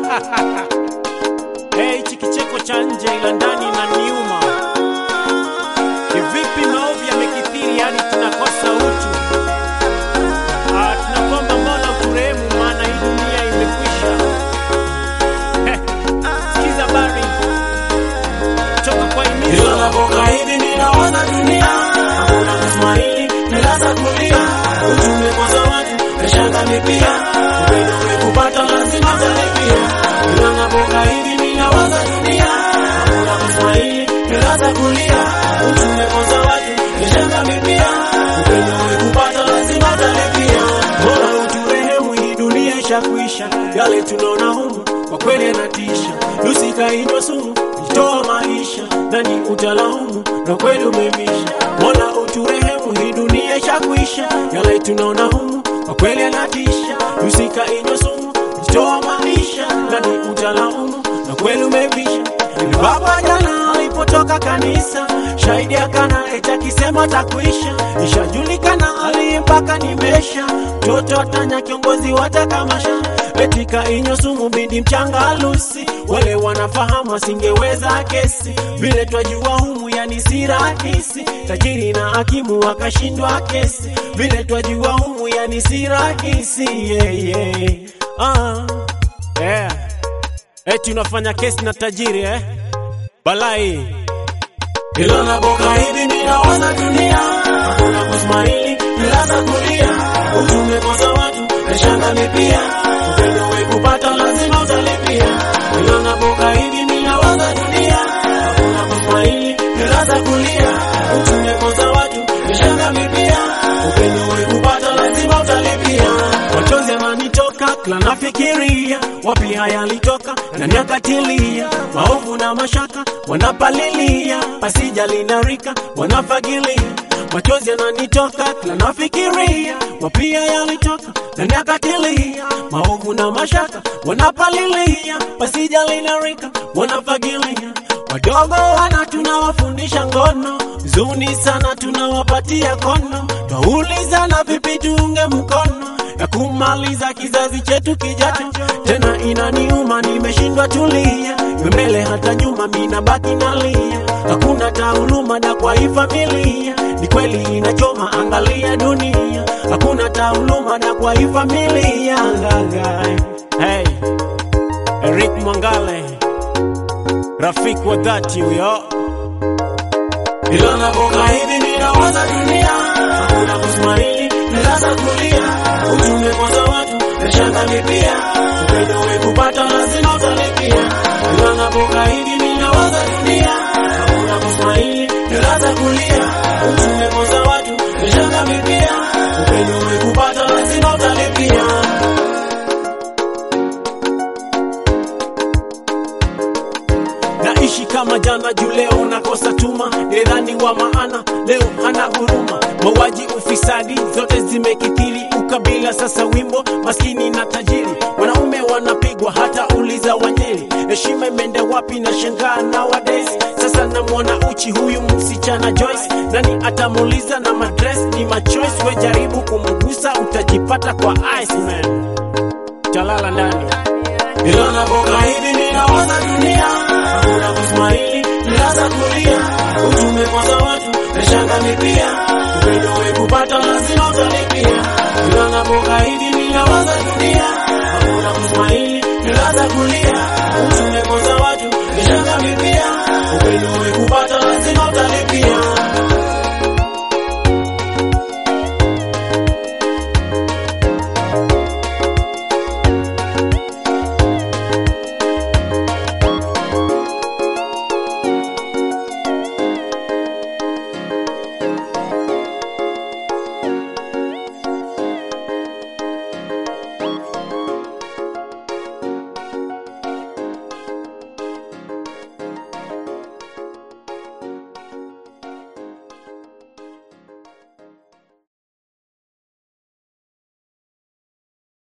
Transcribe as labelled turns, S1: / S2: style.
S1: Hey, hichi kicheko cha nje ila ndani na niuma. Kivipi maovu yamekithiri hadi tunakosa utu? Ah, tunakomba Mola uturehemu, maana hii dunia imekwisha. Heh, Sikiza bari toka kwa
S2: Ila
S1: himizo
S2: napoka hivi ninaona dunia hakuna kusmaili nilaza kulia utume kwa zawadi nashanga mipia upendo umekupata lazima talipia Ila napoka hivi ninawaza dunia hakuna kusmaili nilaza kulia utume kwa zawadi nashanga mipia upendo umekupata lazima talipia Bora uturehemu hii dunia ishakuisha yale tunaona humu kwa kweli yanatisha lusikainwa sumu itoa maisha nani utalaumu na kweli umevisha mola uturehemu hii dunia ishakuisha yale tunaona humu kwa kweli yanatisha lusikainwa sumu itoa maisha nani utalaumu na kweli umevisha baba jana alipotoka kanisa shahidi akana eti akisema takuisha ishajulikana aliye mpaka nimesha mtoto atanya kiongozi watakamasha etika inyo sumu bindi mchanga halusi wale wanafahamu asingeweza kesi vile twajua humu yani si rahisi tajiri na hakimu wakashindwa kesi vile twajua humu yani si rahisi yeah, yeah. Ah.
S1: yeah. Eti unafanya kesi na tajiri eh? Balai
S2: Ila napoka hivi ninawaza dunia hakuna kusmaili nilaza kulia utume kwa zawadi nashanga mipia upendo wekupata lazima utalipia Ila napoka hivi ninawaza dunia hakuna kusmaili nilaza kulia utume kwa zawadi nashanga mipia upendo wekupata lazima utalipia machozi yananitoka kila nafikiria wapi haya yalitoka na nyakatilia maovu na mashaka wanapalilia pasija linarika wanafagilia machozi yananitoka kila nafikiria wapi haya yalitoka na nyakatilia maovu na mashaka wanapalilia pasija linarika wanafagilia wadogo wana tunawafundisha ngono zuni sana tunawapatia kono twaulizana vipi tuunge mkono ya kumaliza kizazi chetu kijacho. Tena inaniuma, nimeshindwa tulia, iwe mbele hata nyuma, mina baki nalia. Hakuna tauluma da kwa hii familia, ni kweli inachoma, angalia dunia. Hakuna tauluma da kwa hii familia, ngagai
S1: hey. Eric Mwangale rafiki wa dhati huyo
S2: ila napoka hivi ninawaza dunia hakuna kusmaili nilaza kulia utume kwa zawadi nashanga mipia upendo wekupata lazima utalipia ila napoka hivi ninawaza dunia hakuna kusmaili nilaza kulia utume kwa zawadi nashanga mipia upendo wekupata lazima utalipia
S1: naishi kama jana juu leo nakosa tuma nidhani wa maana leo hana huruma mauaji ufisadi zote zimekithiri ukabila sasa wimbo maskini na tajiri wanaume wanapigwa hata uliza wanyeri heshima imeenda wapi na shangaa nowadays sasa namwona uchi huyu msichana Joyce nani atamuuliza na madress ni machoice we jaribu kumgusa utajipata kwa Iceman talala ndani
S2: ila napoka hivi ninawaza dunia hakuna kusmaili nilaza kulia utume kwa zawadi nashanga mipia upendo wekupata lazima utalipia ila napoka hivi ninawaza dunia